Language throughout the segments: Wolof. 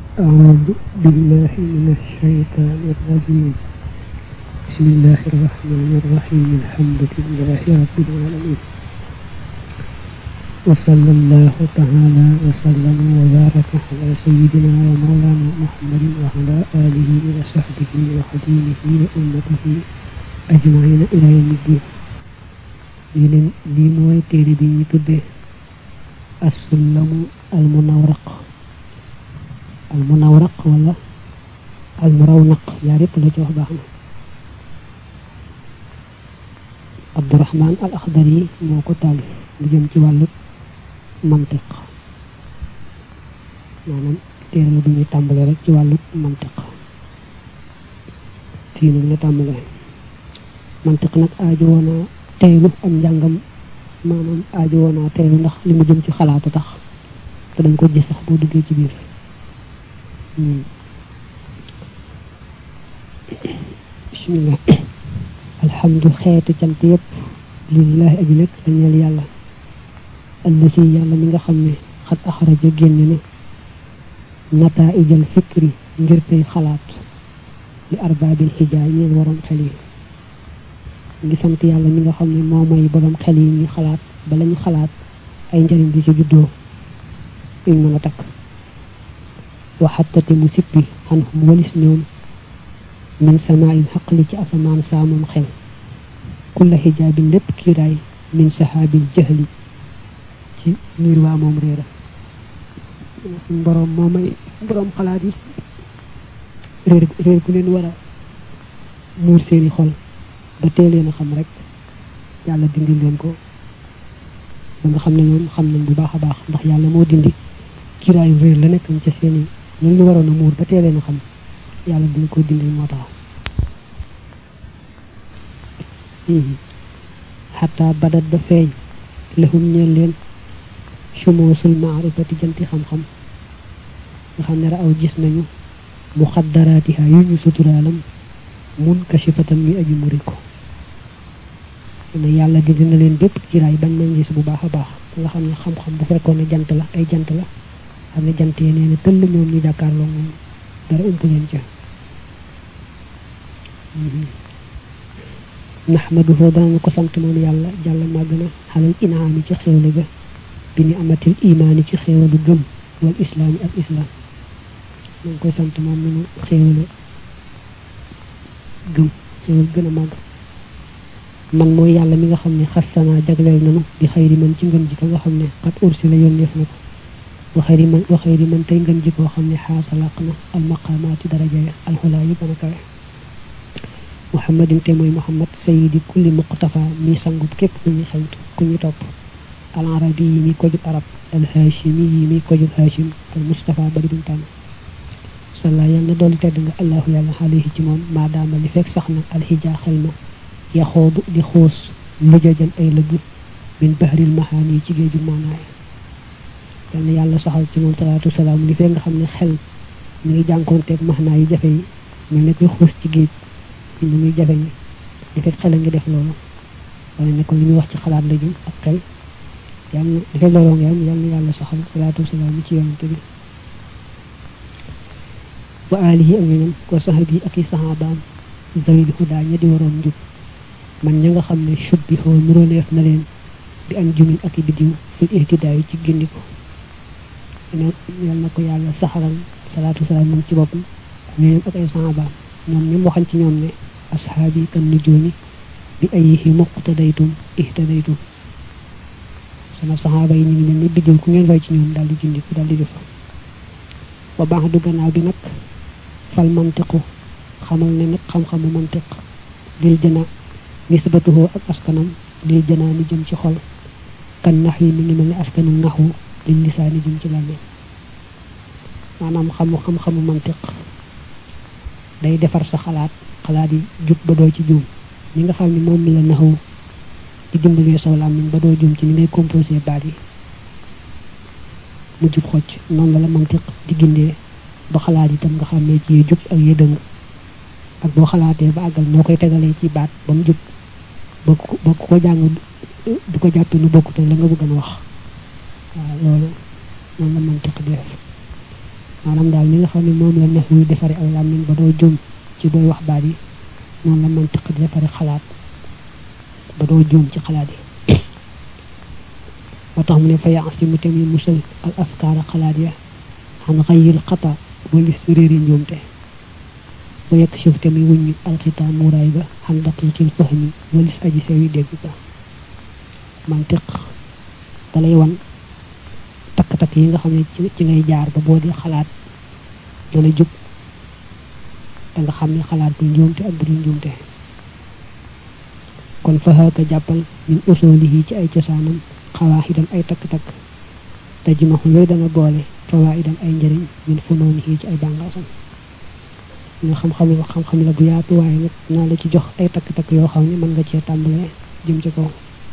أعوذ بالله من الشيطان الرجيم بسم الله الرحمن الرحيم الحمد لله رب العالمين وصلى الله تعالى وسلم وبارك على سيدنا ومولانا محمد وعلى آله وصحبه وخديمه وأمته أجمعين إلى يوم الدين لين لي موي تيري بي ني تودé السلم المنورق المنورق ولا المرونق يا ريت لا jox baxna عبد الرحمن الأخضري moko talif lu jëm ci walu mantiq manam téere la bu ñuy tàmbale rek ci wàllu mantiq fii nag la tàmbale mantiq nag aajo woona teylu am njàngam maanaam aajo woona teylu ndax li mu jëm ci xalaatu tax te dañ ko gis sax boo duggee ci biir bismillah alhamdu xeeti cant yëpp lillahi aji nekk dañeel yàlla allasi yàlla mi nga xam ne xat axraja génne na nataijal fikri ngir tey xalaat li arbaabil xijaay ñeen waroom xel yi ngi sant yàlla mi nga xam ne moo may borom xel yi ñuy xalaat ba lañu xalaat ay njëriñ di ci juddoo yuñ mën a takk waxattate mu sippi xan xum walis ñoom min samaayin xaqli ci asamaan saa moom xel kulla xijaabin lépp kiiraay min sahaabil jahli ci niir waa moom réera suñ boroom moo may boroom xalaat yi réer réer gu leen war a muur seeni xol ba tee leen a xam rek yàlla dindi leen ko ba nga xam ne ñoom xam nañ bu baax a baax ndax yàlla moo dindi kiraayu réer la nekk ca seeni loolu ñu waroon a muur ba tee leen a xam yàlla dina ko dindi moo tax xataa badat ba feeñ lahum ñeel leen sumoosul maarifati janti xam-xam nga xam ne ra aw gis nañu mu xaddaraatiha yu ñu suturaalam mun kashifatan mi aju muri ko ne yàlla di dina leen bépp kiraay bañ nañ gis bu baax a baax nga xam ne xam-xam bu fekkoon ne jant la ay jant la xam ne jant yi nee na tëll ñoom ñu jàkkaarloo moom dara ump leen ca naxmaduhu danañu ko sant moom yàlla jàlla màgg na xalal inaami ci xéewle ga bi ni amatil imaani ci xéewalu gëm wal islaami ak islam maa ngi koy sant moom mi nu xéewale gëm xéewal gën a màgg man mooy yàlla mi nga xam ne xassanaa jagleel nanu di xayri man ci ngën ji ko nga xam ne xat ursi la yónneef na ko wa xayri man wa xayri man tey ngën ji koo xam ne xaasa làq na almaqaamaati daraja ya alxulaa yi gën a kawe muhammadin te mooy muhammad sayidi kulli muqtafa mi sangub képp ku ñu xewtu ku ñu topp al arabi yi mi ko jub arab al hashimi yi mi ko jub hashim al mustafa bari duñ tànn salla yàlla na dolli tedd nga allahu yàlla alayhi ci moom maadaama li fekk sax na alxija xel ma yaxoodu di xuus lujajan ay lëgg min bahril mahaan yi ci géeju maanaay yal na yàlla saxal ci moom salaatu salaam li fekk nga xam ne xel mi ngi jànkoonteeg maanaa yu jafe yi mel ne koy xuus ci géej ni muy jafe yi li fekk xel a ngi def loolu wane ne ko li ñuy wax ci xalaat la jëm ak xel yàlla li fekk looloo ngi am yàlla na yàlla saxal salaatu salaam ci yonante bi wa alihi ak ñoñam wa saxbi ak i saxaabaam zawil hudaa ña di waroon njub man ña nga xam ne subbi xoo nuróoleef na leen bi an jumin ak i bidiw fil ihtidaa yi ci gindiku yal na ko yàlla saxalal salaatu salaam moom ci boppam ñoñam ak ay saxaabaam ñoom ñoom waxan ci ñoom ne ashaabi kan nujuumi bi ayihi muqtadaytum ihtadaytum sama saxaaba yi ñu ngi mel ni biddiw ku ngeen roy ci ñoom daal di gindiku daal di jëf wa baax du gannaaw bi nag fal mantiqu xamal ne nag xam-xamu mantiq lil jana nisbatuhu ak askanam lil jana ni jëm ci xol kan nax yi mi ngi mel ni askanu naxu lil lisaani jëm ci làmmiñ maanaam xamu xam-xamu mantiq day defar sa xalaat xalaat yi jub ba doo ci juum ñi nga xam ne moom la naxu di dimbalee saw làmmiñ ba doo juum ci ni ngay composé baat yi mu jub xocc noonu la la mantiq di gindee ba xalaat itam nga xam ne ci yee jub ak yee dëng ak boo xalaatee ba àggal noo koy tegalee ci baat ba mu jub ba ku ba ku ko jàng du ko jàppe nu bokkute la nga bëgg a wax waaw loolu noonu la mantiq di def maanaam daal li nga xam ne moom la nex wuy defari aw làmmiñ ba doo juum ci booy wax baat yi noonu la mantiq di defari xalaat ba doo juum ci xalaat yi moo tax mu ne fa yaasi mu tamit musal al afkaara xalaat ya xam xayil xata walis réeri njuumte ba yekk suuf tamit wuññu alxita muuraay ba xam daqiqil fahmi walis aji sewi dégg ba mantiq dalay wan takk-takk yi nga xam ne ci ngay jaar ba boo di xalaat dana jub da nga xam ne xalaat bu njuumte ak bu dul njuumte kon faxaaka jàppal min usulihi ci ay cosaanam xawaaxidam ay takk-takk te jimaxu yooyu dana boole fawaidam ay njëriñ min funoonihi ci ay bàngaasam nga xam-xam xam-xam la bu yaatu waaye nag naa la ci jox ay takk-takk yoo xam ne mën nga cee tàmbalee jëm ci kaw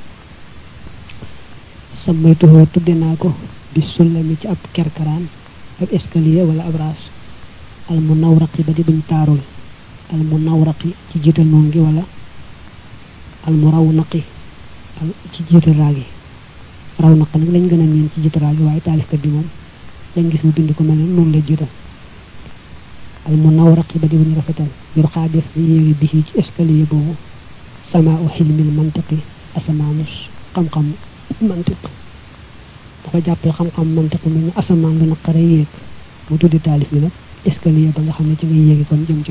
sammaytuhoo tudde naa ko bi sullami ci ab kerkaraan ab escalier wala ab raas al mu nawraqi ba di buñ taarul al mu nawraqi ci jiital noon gi wala al mu raw naqi ci jiital raagi raw naq nag lañ gën a miin ci jiital raagi waaye taalifkat bi moom lañ gis mu bind ko mel ne noonu la jiital al mu nawraqi ba di buñ rafetal yor xaa def yéegi bi ci escalier boobu sama u xilmil mantiqi asamaanus xam-xam mantiq dafa jàppee xam-xam mantiq mel ni asamaan lu naqare yéeg mu tuddi taalif bi nag escalier ba nga xam ne ci ngay yéegi kon jëm ci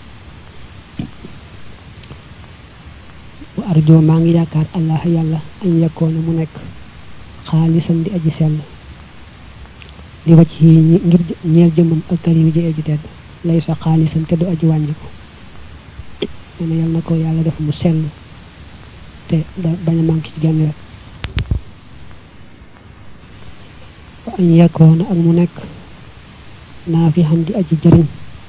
bu arjo maa ngi yaakaar allah yàlla añ yakkoona mu nekk xaalisan di aji sell li wacc yi ngir ñeel jëmmam ak karim ji aji tedd lay sa xaalisan te du aji wàññi ko nee na yàlla na ko yàlla def mu sell te da bañ a manqué ci genn rek wa añ yakkoona ak mu nekk naa fi xam di aji jëriñ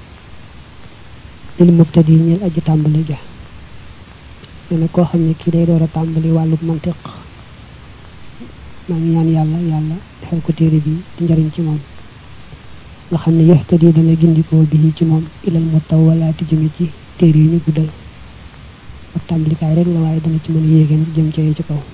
lil mubtadi ñeel aji tàmbali ja nee na koo xam ne kii day door a tàmbali wàllub mantiq maa ngi ñaan yàlla yàlla defal ko téere bi di njëriñ ci moom nga xam ne yaxtadi dana gindikoo bi ci moom ilal mu taw walaati jëme ci téere yi ñu guddal ak tàmbalikaay rek la waaye dana ci mën a yéegéen jëm ci ci kaw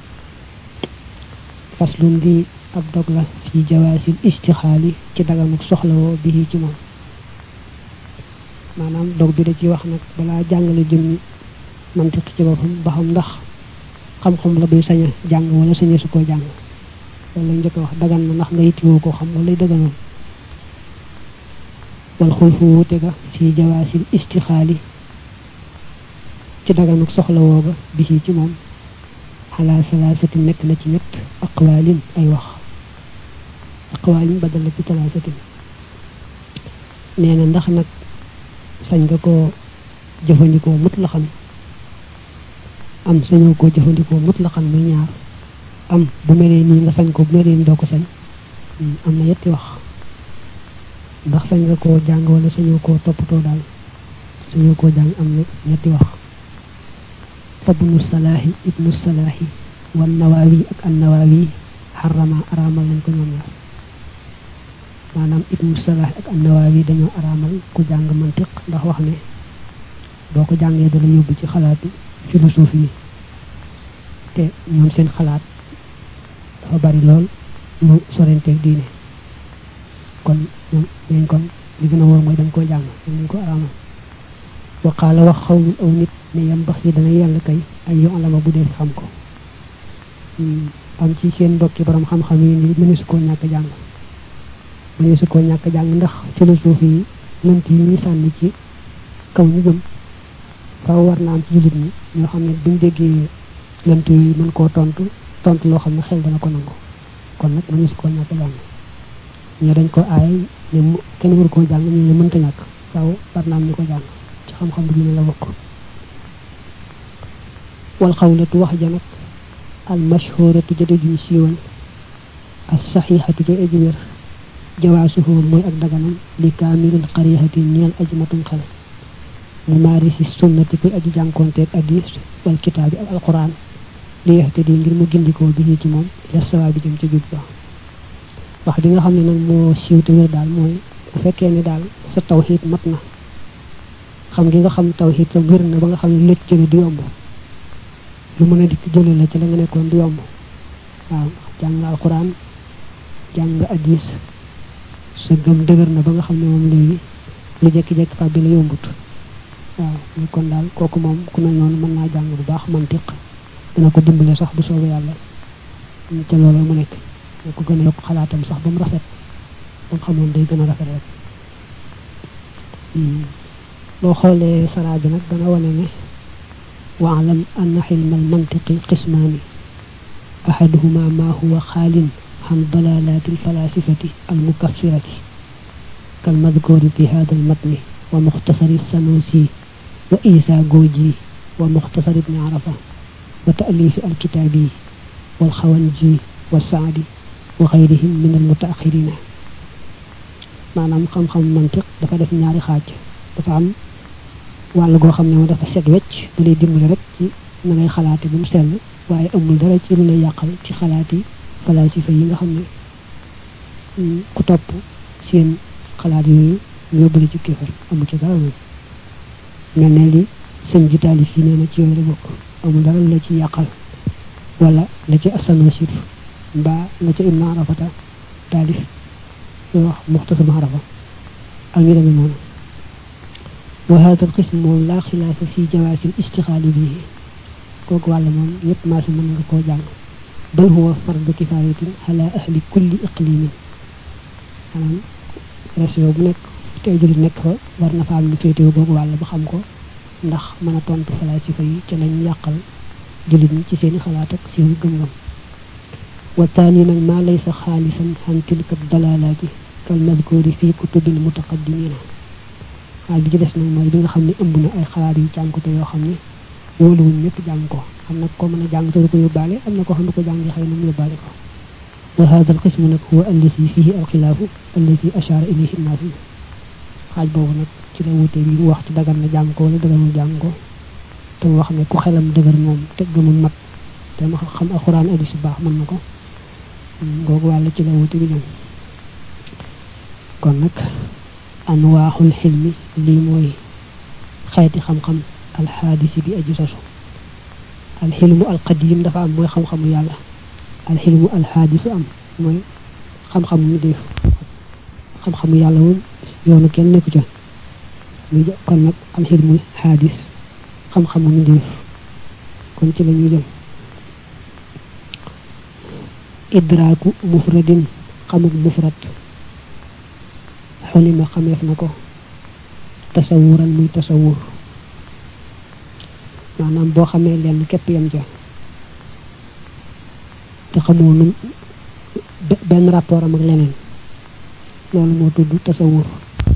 faslun di ab dog la fi jawaasil istixaali ci daganuk soxlawoo bi ci moom maanaam dog bi da ci wax nag balaa jàngale jëm mantiq ci boppam ba xam ndax xam-xam la buy saña jàng wala sañe su ko jàng loolu lañ njëkk wax dagan na ndax nga yittiwoo ko xam wala dëgganoon wal xulfu wuute ga fii jawaasil istixaali ci daganuk soxlawoo ga bi ci moom xalaa salaasati nekk na ci ñett aqwaalin ay wax aqwaalin badal la ci salaasatin nee na ndax nag sañ nga koo jëfandikoo mut la xam am sañoo koo jëfandikoo mut la xam muy ñaar am bu melee nii nga sañ ko bu melee nii doo ko sañ am na yetti wax ndax sañ nga koo jàng wala sañoo koo toppatoo daal sañoo koo jàng am na ñetti wax fabnu salaahi ibnu salaahi wan nawaawi ak an nawaawi xarama araamal nañ ko ñoom ñaar maanaam ibnu salaahi ak an nawaawi dañoo araamal ku jàng mantiq ndax wax ne boo ko jàngee dala yóbbu ci xalaatu philosophie yi te ñoom seen xalaat dafa bari lool lu sorenteeg diine kon ñoom dañ kon li gën a wóor mooy dañ koo jàng dañ ko araamal waqaala wax xawlul aw nit ne yam bax yi dana yàlla kay ay yo alama bu dee xam ko am ci seen mbokki borom xam-xam yi ni mëne su koo ñàkk jàng mëne su koo ñàkk jàng ndax philosophie yi lënt yi ñu sànni ci kaw ñu gëm faaw war na am ci jullit ñi ñoo xam ne buñ déggee lënt yi mën koo tontu tontu loo xam ne xel dana ko nangu kon nag mëne su koo ñàkk jàng ñoo dañ ko aay ne kenn waru koo jàng ñu ne mënta ñàkk faaw war na am ñu ko jàng ci xam-xam bi ñu la bokk wal xawlatu wax ja nag al mashhuratu jëde juñ siiwal as saxiixatu ja aji wér jawaasuhu mooy ak daganam li kaamilil xarixati ñeel aji matum xel mu maari si sunnati kuy aji jànkoonteeg addis wal kitaabi ak alquran li yaxtadi ngir mu gindikoo bi ci moom ila sawaa bi jëm ca jub ba wax di nga xam ne nag moo siiw te wér daal mooy bu fekkee ne daal sa tawxiid mat na xam gi nga xam tawxiid sa wér na ba nga xam ne lëcc jële du yomb lu mën a dikk jële la ci la nga nekkoon du yomb waaw jàng nga alquran jàng nga addis sa gëm dëgër na ba nga xam ne moom léegi lu jekki-jekki fa bi la yombut waaw mais kon daal kooku moom ku mel noonu mën naa jàng bu baax mantiq dana ko dimbale sax bu soobee yàlla ca loolu mu nekk moo ko gën a yokk xalaatam sax ba mu rafet ba nga xamoon day gën a rafet rek boo xoolee saraa bi nag dana wane ne waalam anna xilma almantiqi qismaani ahaduhuma ma huwa xaalin عن ضلالات الفلاسفة المكفرة كالمذكور في هذا المتن ومختصر السنوسي وإيسا جوجي ومختصر ابن عرفة وتأليف الكتابي والخوانجي والسعدي وغيرهم من المتأخرين maanaam xam-xam mantiq dafa def ñaari xaaj dafa am wàll goo xam ne moo dafa set wecc da lay dimbali rek ci na ngay xalaate ba mu sell waaye amul dara ci lu lay yàqal ci xalaat yi falasifa yi nga xam ne ku topp seen xalaat yooyu yóbbali ci kéefar amu ci dara moom mel ne li sëñ ji taalif yi nee na ci yooyu la bokk amul dara la ci yàqal wala la ci asanasif mbaa la ca ibna arafata taalif yoo wax muxtasam arafa ak ñu demee noonu wa hada alqism moom laa xilaafa fi jawaasi istixaali bii kooku wàll moom yépp maa si mën nga koo jàng bal huwa fardu kifayatin ala ahli kulli iqlimin maanaam région bu nekk tey jullit nekk fa war na fa am ñu féetewu googu wàll ba xam ko ndax mën a tontu falasifa yi ci lañ yàqal jullit ñi ci seeni xalaat ak seeni gëm-gëm wa taani nag maa laysa xaalisan xan tilka dalalaati kal madkuri fi kutubil mutaqaddimina waaye bi ci des nag mooy bi nga xam ne ëmb na ay xalaat yu cànkute yoo xam ne wóoluwuñ ñëpp jàng ko am na ko mën a jàng te du ko yóbbaale am na ko xam ne ko jàngi xëy na mu yóbbaale ko wa hada al qismu nag huwa allati fihi al xilaafu allati ashara ilayhi naafi xaaj boobu nag ci la wutee bi mu wax ci dagan na jàng ko wala daganul jàng ko te mu wax ne ku xelam dëgër moom te gëmul mat te ma xam alxuraan addis bu baax mën na ko googu wàll ci la wute bi ñoom kon nag anwaaxul xilmi lii mooy xeeti xam-xam alxaadisi bi aju sosu alxilmu alqadim dafa am mooy xam-xamu yàlla alxilmu alxaadisu am mooy xam-xamu mi def xam-xamu yàlla moom yoonu kenn nekku ca muy kon nag alxilmu xaadis xam-xamu mi def kon ci la ñuy jëm idraaku mufradin xamuk mufrad xulima xameef na ko tasawuran muy tasawur maanaam boo xamee lenn képp yam ca te xamoo nu benn rapport am ak leneen loolu moo tudd tasawur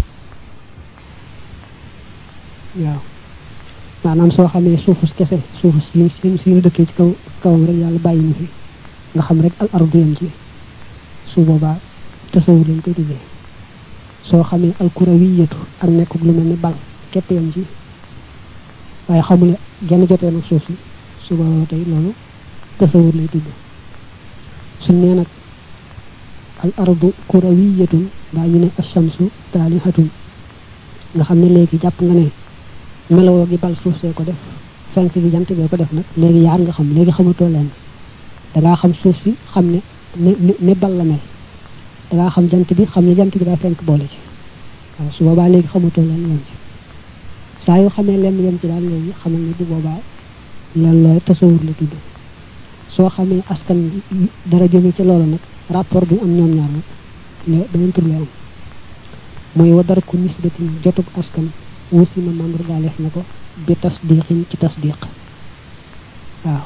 waaw maanaam soo xamee suufus kese suufus si si si ñu dëkkee ci kaw kawam rek yàlla bàyyi ñu fi nga xam rek al ardu yam ci su boobaa tasawur lañ koy tuddee soo xamee alkurawiyatu ak nekkuk lu mel ni bal képp yam ci waaye xamule genn jotee nag suuf si su boobaa tey loolu tasawur lay tudd su nee nag al ardu kurawiyatun baa ñu ne ashamsu taalihatun nga xam ne léegi jàpp nga ne melowoo gi bal suuf see ko def fenk gi jant bee ko def nag léegi yaar nga xam léegi xamatoo leen dangaa xam suuf si xam ne ne ne bal la mel dangaa xam jant bi xam ne jant bi daa fenk boole ci waaw su boobaa léegi xamatoo leen yem ci saa yoo xamee lenn yem ci daal léegi xamal ne bu boobaa loolu looy tasawur la tudd soo xamee askan dara jóge ci loolu nag rapport bi am ñoom ñaar nag le beneen tur lay am mooy wa dara ku nisbatin jotug askan wusima membre daaleef na ko bi tasdiqin ci tasdiq waaw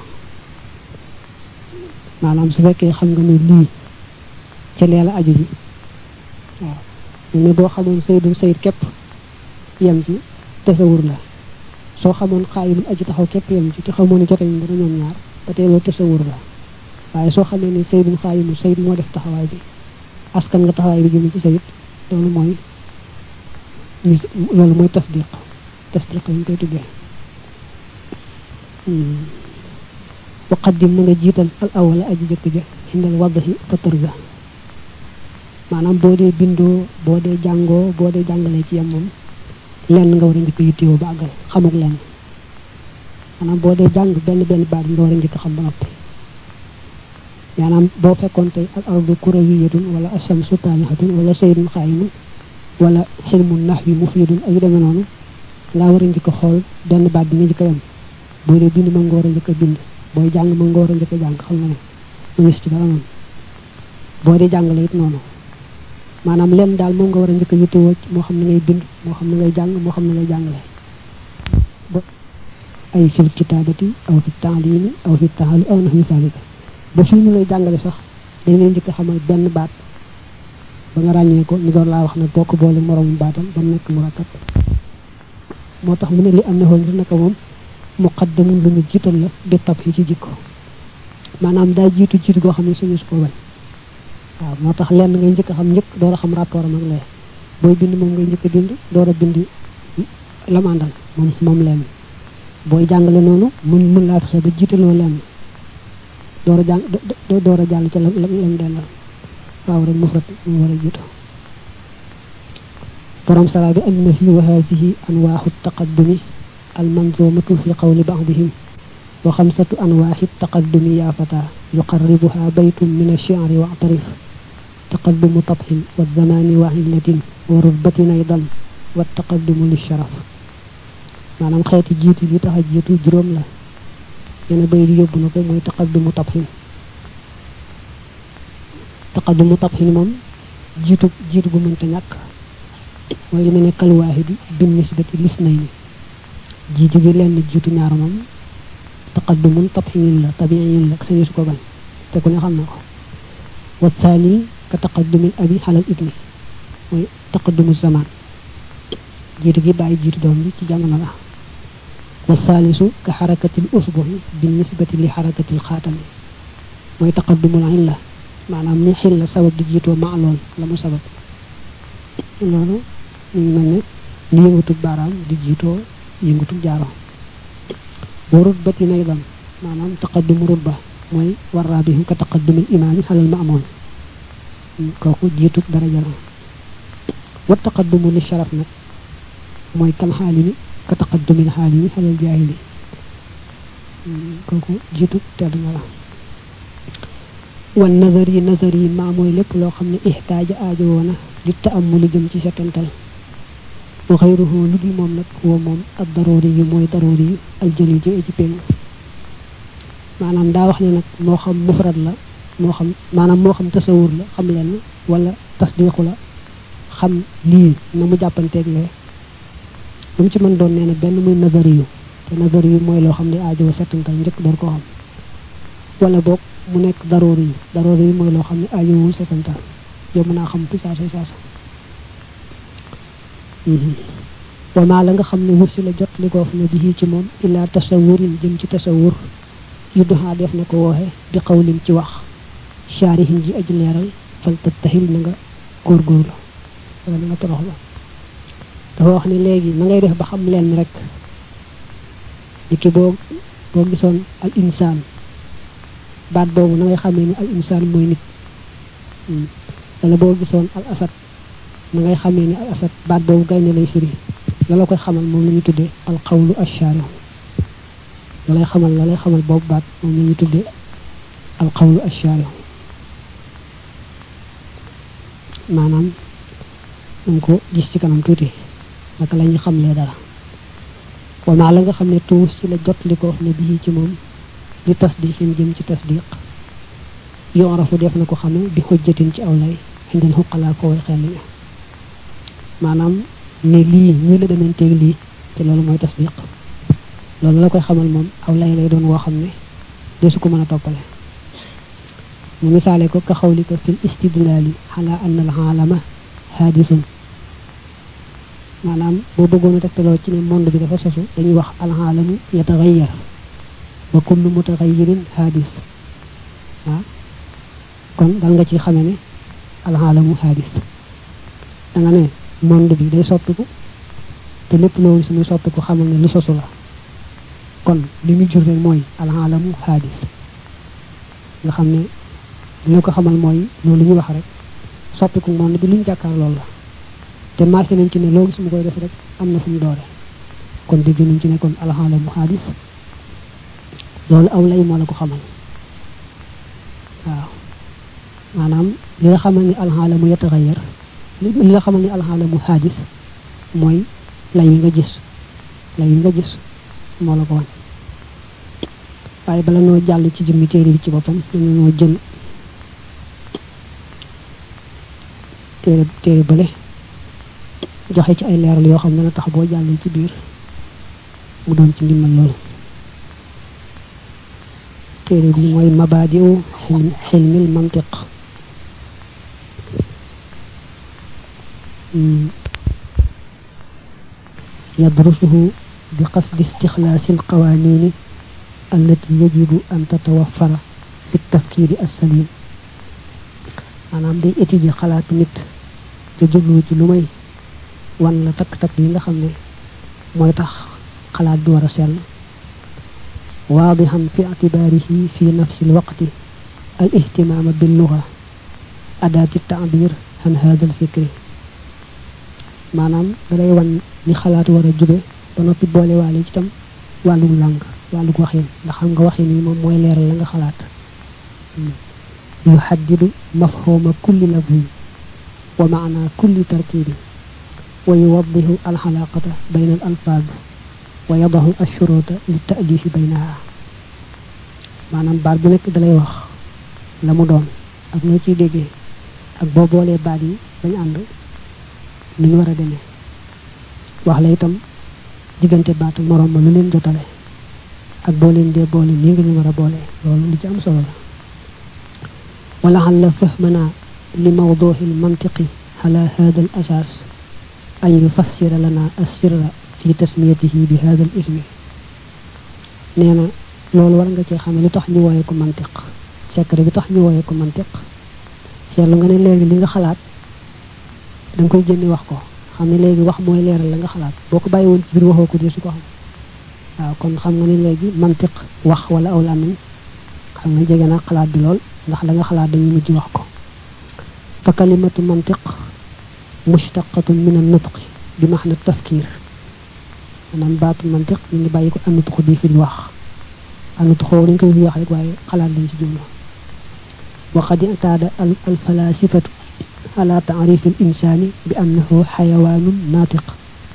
maanaam su fekkee xam nga ne lii ca leela aju ji waaw ne boo xamoon saydum sayid képp yem ci tasawur la soo xamoon xaayimul aju taxaw képp yem ci te xamoon ne joteñ dara ñoom ñaar ba tey loolu tasawur la waaye soo xamee ne saydum xaayimul sayid moo def taxawaay bi askan nga taxawaay bi jëme ci sayid loolu mooy loolu mooy tasdiq tasdiq lañ koy tuddee waqaddim na nga jiital al awala aji jëkk ja xindal waddahi fa tërga maanaam boo dee bindoo boo dee jàngoo boo dee jàngalee ci yam moom lenn nga war a njëkk yittewoo ba àggal xamuk lenn maanaam boo dee jàng benn benn baat nga war a njëkk xam ba noppi maanaam boo fekkoon tey al ardu kurawiyatun wala ashamsu taanihatun wala saydun xaayimun wala xilmun nahwi mufidun ak yu demee noonu ngaa war a njëkk a xool benn baat bi nga njëkk a yem boo dee bind ma nga war a njëkk a bind booy jàng ma nga war a njëkk a jàng xam nga ne mu gis ci dara noonu boo dee jàngale it noonu maanaam lenn daal moom nga war a njëkk a yittewoo moo xam ne ngay bind moo xam ne ngay jàng moo xam ne ngay jàngale ay fil kitaabati aw fi taalimi aw fi taali aw naxwi zalika ba fii ñu lay jàngale sax dañ lay njëkk a xamal benn baat ba nga ràññee ko ñu doon laa wax ne boo ko boole moroomu baatam ba mu nekk mu rakkat moo tax mu ne li am na xool ngir naka moom muqaddamun lu ñu jiital la bi tab yi ci jikko maanaam daa jiitu jiitu goo xam ne suñu su ko bañ waaw moo tax lenn ngay njëkk a xam njëkk door a xam rapport am ak lee booy bind moom ngay njëkk a bind door a bind lamandal moom moom lenn booy jàngale noonu mun mun laa fexe ba jiitaloo lenn door a jàng door a jàll ca lam lam dellal waaw rek mufrat mu war a jiitu borom sara bi am na fi wa hadihi anwaaxu taqaddumi almanzumatu fi qawli ba'dihim wa xamsatu anwaaxi taqaddumi yaa fata yuqarribuha baytun min ash-shi'ri wa'tarif taqaddumu tabhin wa zamani wa illatin wa rutbatin aydan wa taqaddumu lisharaf maanaam xeeti jiitu li tax a jiitu juróom la yene bay di yóbbu na ko mooy taqaddumu tabhin taqaddumu tabhin moom jiitu jiitu gu mënta ñàkk mooy li mel ne kalwaahidi bin nisbati lisnayni jiitu gi lenn jiitu ñaar moom taqaddumun tabhinin la tabiin la sañu su ko bañ te ku ne xam na ko wa thani ka taqaddumil abi xalal ibni mooy taqaddumu zaman jiitu gi bàyyi jiitu doom bi ci jamono la wa thalisu ka xarakatil usbuhi bin nisbati li xarakatil xaatami mooy taqaddumul illa maanaam ni xil la sabab di jiitoo ma lool la mu sabab loolu ñu ngi mel ne li yëngutub baaraam di jiitoo yëngutub jaaro wa rutbati aydan maanaam taqaddumu rutba mooy warraa bi ka taqaddumil imaami xalal maamoon kooku jiitub daraja la wa taqaddumu li sharaf nag mooy kal xaalimi ka taqaddumil xaalimi xalal jaahili kooku jiitub tedd nga la wan nazar yi nazar yi maa mooy lépp loo xam ne ixtaaja aajo woona di taamuli jëm ci setantal wa xayruhu lu dul moom nag woo moom ak daroori yi mooy daroori yi aljëli ji ci péng maanaam daa wax ne nag moo xam mufrad la moo xam maanaam moo xam tasawur la xam leen wala tasdiqu la xam lii na mu jàppanteeg lee lu mu ci mën doon nee na benn muy nazari yu te nazari yu mooy loo xam ne aajo wa setantal njëkk door koo xam wala boog mu nekk daroori yi daroori yi mooy loo xam ne aajowul setantal yow mën naa xam fi saasa saasa wamaa la nga xam ne wursi la jot li koo fi ne bii ci moom illaa tasawurin jëm ci tasawur yu doxaa def na ko wooxe bi xawlin ci wax shaarihin ji aji leeral fal tattahil na nga góorgóorlu wala na nga toroxlu dafa wax ne léegi na ngay def ba xam leen rek ni ki boo boo gisoon al insaan baat boobu na ngay xamee ni al insaan mooy nit wala boo gisoon al asad na ngay xamee ni al asad baat boobu gaynde lay firi la la koy xamal moom la ñu tuddee al xawlu ashaarihu la lay xamal la lay xamal boobu baat moom la ñu tuddee al xawlu ashaarihu maanaam nañ ko gis ci kanam tuuti naka la ñuy xamlee dara wamaa la nga xam ne tuus ci la jot li ko ne bii ci moom li tasdiqin jëm ci tasdiq yoon rafu def na ko xame bi xujjatin ci aw lay xindal xuqalaa ko way xel ña maanaam ne lii ñii la demanteeg lii te loolu mooy tasdiq loolu la koy xamal moom aw lay lay doon woo xam ne desu ko mën a toppale mu misaale ko ka xawli ko fil istidlaali xalaa anna al aalama haadisun maanaam boo bëggoon a tegtaloo ci ne monde bi dafa sosu dañuy wax al aalamu yataxayyar wa kullu mutaxayyirin haadis waaw kon dal nga ci xame ne al aalamu haadis da nga ne monde bi day soppiku te lépp loolu suñuy soppiku xamal ne lu sosu la kon li muy jur rek mooy alaalamu xaadis nga xam ne dina ko xamal mooy loolu ñu wax rek soppiku monde bi lu ñu jàkkaar loolu la te marché nañ ci ne loo gis mu koy def rek am na fu mu doore kon dégg nañ ci ne kon alaalamu xaadis loolu aw lay moo la ko xamal waaw maanaam li nga xamal ni alxaalamu yataxayar li nga xamal ni alxaalamu xaadis mooy lay wi nga gis lay wi nga gis moo la ko wan waaye bala noo jàll ci jëmmi téere bi ci boppam dañu noo jël téere téere bële joxe ci ay leeral yoo xam ne dana tax boo jàllee ci biir mu doon ci ndimbal loolu téere bi mooy mabaadiu xilmil mantiq يدرسه بقصد استخلاص القوانين التي يجب أن تتوفر في التفكير السليم maanaam day étudier xalaatu nit te jublu ci lu may wan la takk-takk yi nga xam ne mooy tax xalaat bi war a sell waadixan fi ictibaarihi fi nafsi lwaqti al ihtimaama billuga adaati taabir an hada alfikri maanaam dalay wan ni xalaat war a jube ba noppi boole waale ci tam wàllum làng wàllug waxin ndax xam nga waxin yi moom mooy leeral la nga xalaat yuxaddidu mafhuma kulli lafzin wa maana kulli tarkibi wa yuwaddihu alxalaqata bayna al alfaaz wa yadahu ashuruta li taalifi baynaha maanaam baat bu nekk dalay wax la mu doon ak noo ciy déggee ak boo boolee baat yi bañ ànd nu ñu war a demee wax la itam diggante baat ak moroom ma lu leen jotale ak boo leen dee boole nii nga ñu war a boole loolu lu ci am solo la ولعل فهمنا لموضوع المنطق على هذا الأساس أن يفسر لنا السر في تسميته بهذا الاسم نينا لول war nga ci xamé lu tax ñu woyé ko mantiq secret bi tax ñu woyé ko mantiq seetlu nga ne léegi li nga xalaat da nga koy génne wax ko xam ne léegi wax mooy leeral la nga xalaat boo ko bàyyi woon ci biir waxoo ko dee su ko xam waaw kon xam nga ne léegi mantiq wax wala aw làmmiñ xam nga jege naa xalaat bi lool ndax la nga xalaat dañuy mujj wax ko fa kalimatu mantiq mushtaqatun min an nutq bi maxna tafkir maanaam baatu mantiq ñu ngi bàyyi ko an nutq bi fi wax an nutq dañ koy fi wax rek waaye xalaat lañ ci jublu wa qad i'tada al falasifatu ala ta'rif al insani bi annahu hayawanun natiq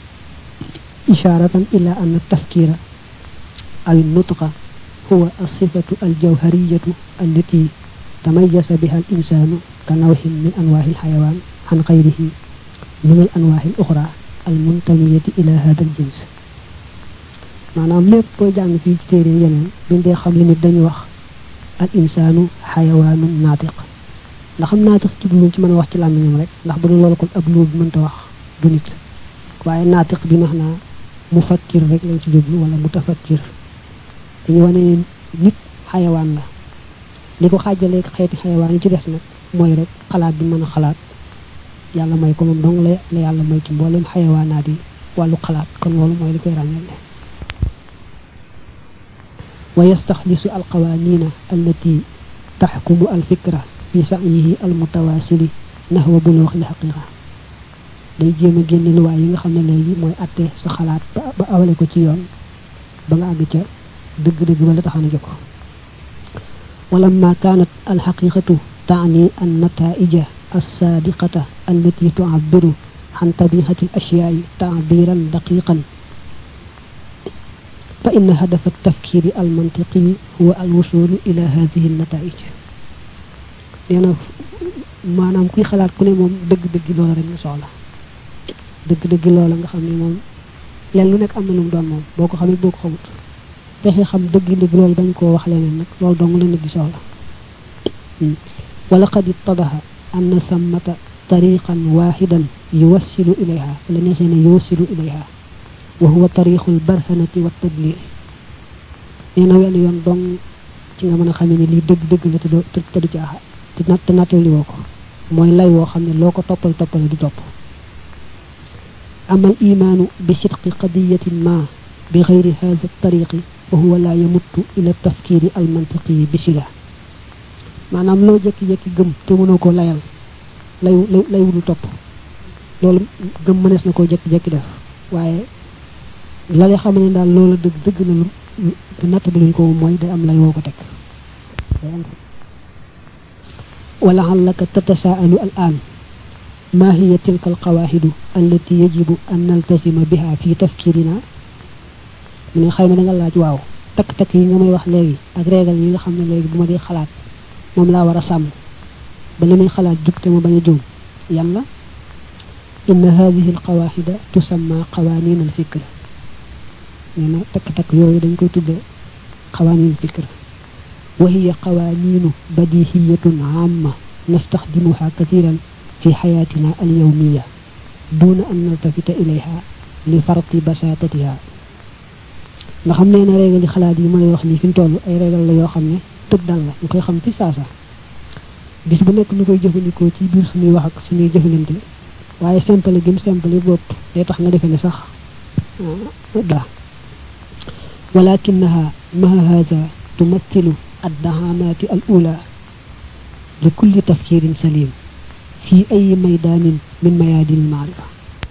isharatan ila anna at-tafkira ay nutqa هو الصفة الجوهرية التي تميز بها الإنسان كنوع من أنواع الحيوان عن غيره من الأنواع الأخرى المنتمية إلى هذا الجنس maanaam lépp booy jàng fii ci téere yeneen biñ dee xam li nit dañuy wax al insaanu xayawaanun naatiq ndax am naatiq jubluñ ci mën a wax ci làmmiñam rek ndax bu dul loolu kon ab luub mënta wax du nit waaye naatiq bi max naa mu fakkir rek lañ ci jublu wala mu tafakkir dañu wane nit xayawaan la li ko xaajalee xeeti xayawaan yi ci des nag mooy rek xalaat bi mën a xalaat yàlla may ko moom dong la la yàlla may ci mboolem xayawaanaat yi wàllu xalaat kon loolu mooy li koy ràññale wa yastaxlisu alqawanina allati taxkumu alfikra fi sa'yihi almutawasili nahwa buluuxi alxaqiqa day jéem a génne luwaay yi nga xam ne léegi mooy atte sa xalaat ba awale ko ci yoon ba nga àgg ca dëgg-dëgg wala taxana jóg ولما كانت الحقيقة تعني النتائج الصادقة التي تعبر عن طبيعة الأشياء تعبيرا دقيقا فإن هدف التفكير المنطقي هو الوصول إلى هذه النتائج لأن ما نام كي خلال كل موم دق دق لولا رك soxla dëgg dëgg loola nga xam ne moom leen lu nekk am na lu mu doon moom boo ko xamee boo ko xamut fexe xam dëgg dëgg loolu bañ koo wax leneen nag loolu dong la nit di soxla wala qad ittadaha anna sammata tariqan waxidan yuwassilu ilayha la neexee ne yuwassilu ilayha wa huwa tariqu lbarhanati wa tadlil nee na wenn yoon dong ci nga mën a xamee ne lii dëgg dëgg la te te du caaxa te nat te nattali woo ko mooy lay woo xam ne loo ko toppal toppale du topp أما الإيمان بصدق قضية ما بغير هذا الطريق وهو لا يمت إلى التفكير المنطقي بصلة maanaam loo jekki-jekki gëm te mënoo ko layal lay lay wulu topp loolu gëm mënees na koo jekki-jekki def waaye la lay xam ne daal loola dëgg dëgg na lu te natt bi luñ ko mooy day am lay woo ko teg ولعلك تتساءل الآن ما هي تلك القواعد التي يجب أن نلتزم بها في تفكيرنا من خيما دا لاج واو tak tak yi nga may wax léegi ak régal yi nga xam ne léegi bu ma dee xalaat moom laa war a sàmm ba li may xalaat jug te ma bañ a juum yan la inna hadihi alqawaxida tusamma qawanin alfikr nee na takk takk yooyu dañ koy tudde qawanin alfikr wa hiya qawaninu badihiyatun amma nastaxdimuha kathiran في حياتنا اليومية دون أن نلتفت إليها لفرط بساطتها nga xam ne na régal yi xalaat yi ma lay wax ni fi mu toll ay régal la yoo xam ne tëb dal la ñu koy xam fi saasa bis bu nekk ñu koy jëfandikoo ci biir suñuy wax ak suñuy jëfalante waaye simple gim simple bopp day tax nga defe ne sax daa ولكنها مع هذا تمثل الدعامات الأولى لكل تفكير سليم في أي ميدان من ميادين المعرفة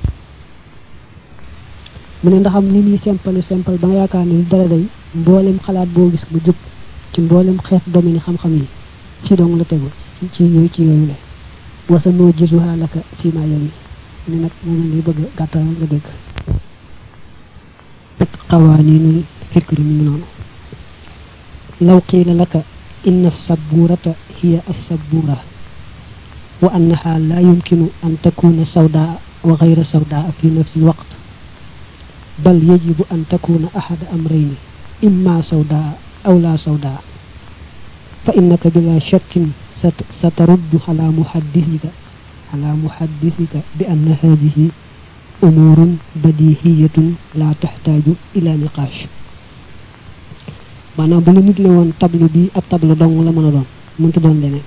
mu ne ndaxam li muy simple simple ba nga yaakaar ne dara day mboolem xalaat boo gis bu jub ci mboolem xeet domaine xam-xam yi ci dong la tegu ci yooyu ci yooyu la wasa noo jisuha laka fi ma yow yi ne nag moom li bëgg gàttal nga dégg ak xawaaninul fikri mi noonu law qiila laka inna saburata hiya assabura wa annaha la yumkinu an takuna sawdaa wa ghayra sawdaa fi nafsi alwaqt بل يجب أن تكون أحد أمرين إما سوداء أو لا سوداء فإنك بلا شك سترد على محدثك على محدثك بأن هذه أمور بديهية لا تحتاج إلى نقاش maanaam bu la nit la woon tableau bi ab tableau dong la mën a doon mënta doon leneen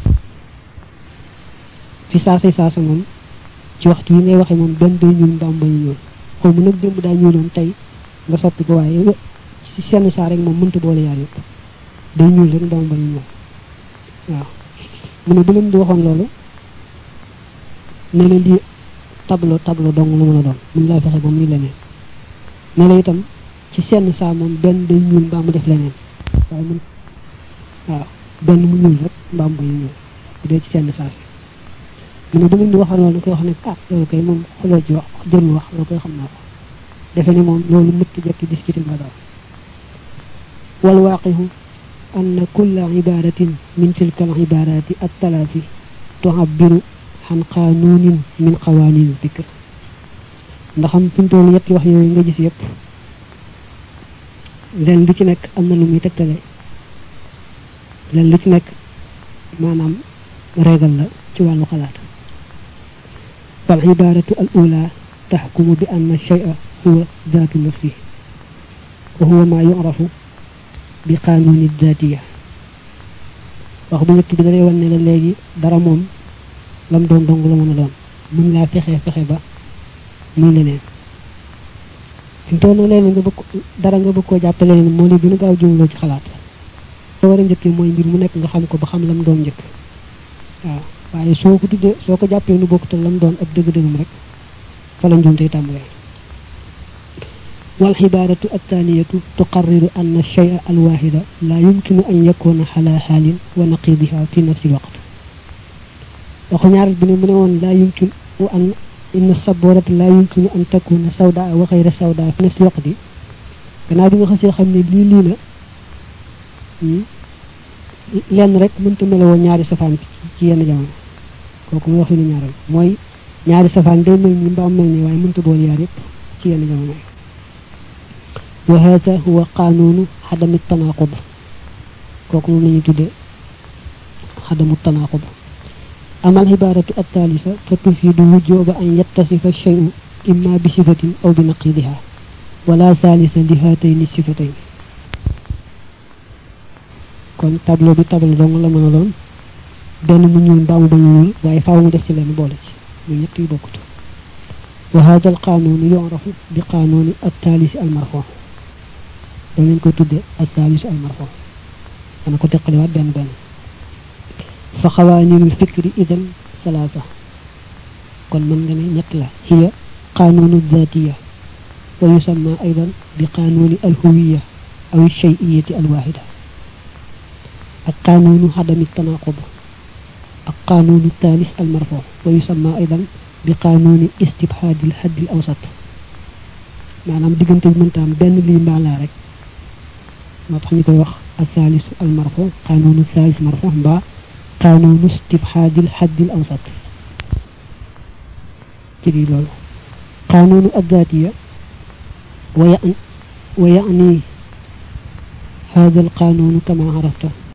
fi saasa saasa moom ci waxtu yi ngay waxe moom benn day ñuul mbaam bañu ñuul xaw mu nag démb daa ñuuloon tey nga soppi ko waaye ci senn saa rek moom mënta boole yaar yëpp day ñuul rek mbaam bañu ñuul waaw mu ne bu leen di waxoon loolu ne la lii tableau tableau dong la mën a doon mun laa fexe ba muy leneen ne la itam ci senn saa moom benn day ñuul mbaa mu def leneen waaye mun waaw benn mu ñuul rek mbaa mu bañu ñuul bu dee ci senn saa si mu ne bu ngeen di waxal loolu koy wax ne ah loolu kay moom xoloo ci wax jërul wax loolu koy xam naa ko defe ne moom loolu mëkk jekki discuté nga daal wal waaqihu anna kulla ibaratin min tilka al ibarati at talaasi tuhabbiru xan qaanuunin min qawanin fikr ndax am fi mu toll yetti wax yooyu nga gis yëpp leen lu ci nekk am na lu muy tegtale leen lu ci nekk maanaam régal la ci wàllu xalaat فالعبارة الأولى تحكم بأن الشيء هو ذات نفسه وهو ما يعرف بقانون الذاتية wax bu njëkk bi dalay wan ne la léegi dara moom lam doon dong la mën a doon mën laa fexe fexe ba muy leneen fi mu toll leneen nga bëgg dara nga bëgg koo jàppe leneen moo li gën a gaaw jumloo ci xalaat soo war a njëkkee mooy mbir mu nekk nga xam ko ba xam lam doon njëkk waaw waaye soo ko tuddee soo ko jàppee nu bokk te lam doon ak dëgg-dëggam rek fa la njuumte tàmbalee والعبارة الثانية تقرر أن الشيء الواحد لا يمكن أن يكون على حال ونقيضها في نفس الوقت وخنيار بن منون لا يمكن أن إن الصبورة لا يمكن أن تكون سوداء وغير سوداء في نفس الوقت كنا بيغا خسي خامني لي لي لا lenn rek mënta melewoo ñaari safaan ci yenn jamono kooku muy wax li ñaaral mooy ñaari safaan day mel ni mbaam mel ni waaye mënta boole yaar yépp ci yenn jamono yi wa hada huwa qanunu xadami tanaqud kooku moom la ñuy tudde xadamu tanaqud أما العبارة الثالثة فتفيد وجوب أن يتصف الشيء إما بصفة أو بنقيضها ولا ثالث لهاتين الصفتين kon tableau bi tableau dong la mën a doon benn mu ñuul mbaa mu bañ a ñuul waaye faaw mu def ci leen boole ci muy ñett yu bokkut wa hada al qanun yu'rafu bi qanuni at thalith al marfu da ngeen ko tudde at thalith al marfu dana ko teqaliwaat benn benn fa xawaninul fikri idan salaasa kon mën nga ne ñett la hiya qanunu dhatiya wa yusamma aydan bi qanuni al huwiya aw al shay'iyati al wahida ak qanunu hadami tanaqub ak qanunu thalis al marfu wa yusamma aidan bi qanuni istibhadil haddil awsat maanaam diggante bi mënta am benn lii mbaalaa rek moo tax ñu koy wax athalisu al marfu qanunu thalis marfu mbaa qanunu istibhadil haddil awsat ci di loolu qanunu addatiya wa يعني هذا القانون كما عرفته